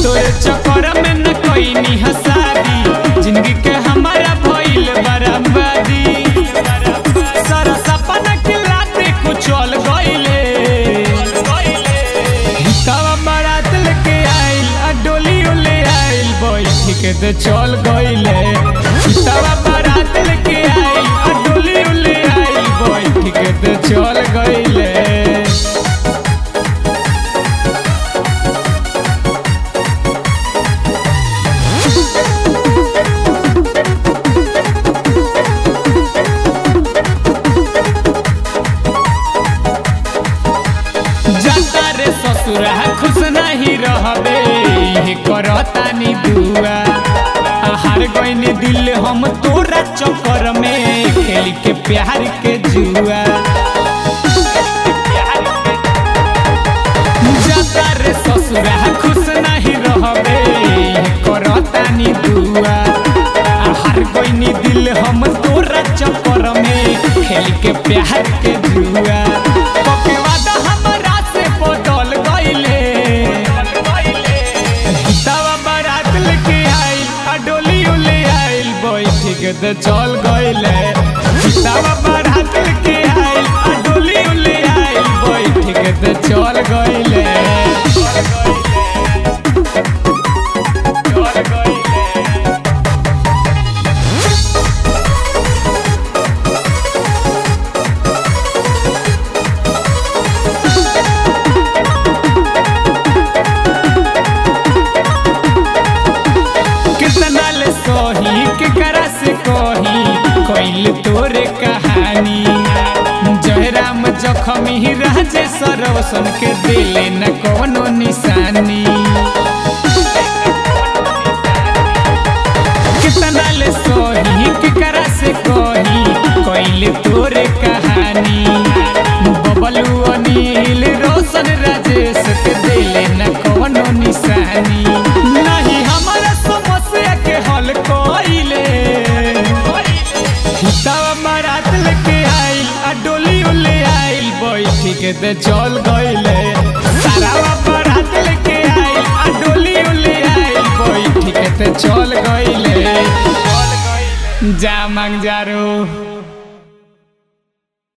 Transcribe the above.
तोरे चक्कर में न कोई नी हसादी जिंदगी के हमारा भइल बराबरी सारा सपना के लाते कुचल गइले तवा बारात लेके आइल आ डोली ले आइल बैठ के तो चल गइले तवा बारात लेके आइल आ डोली ले आइल बैठ के तो चल गइले जाता रे ससुरा खुश नहीं रहबे ये करतानी दुआ हार गईनी दिल हम तोरा चक्कर में खेल के प्यार के जुआ जाता रे ससुरा खुश नहीं रहबे ये करतानी दुआ हार गईनी दिल हम तोरा चक्कर में खेल के प्यार के जुआ पके वादा हमरा से बदल गइले दवा बारात लेके आइल आ डोली ले आइल बैठ के तो चल गइले दवा बारात लेके आइल आ डोली ले आइल बैठ के तो चल गइले चल गइले कितना ले सोही केकरा से कही कोइल तोरे कहानी जयराम जखमी राजे सरवसन के दिले न कोनो निशानी कितना ले सोही केकरा से कही कोइल तोरे कहानी बबलू अनिल रोशन राजेश के दिले न कोनो निशानी नहीं हमारा समस्या के हल कोइले दवा बारात लेके आइल आ डोली ले आइल बैठ के ते चल गइले सारा बारात लेके आइल आ डोली ले आइल बैठ के ते चल गइले जा मांग जारो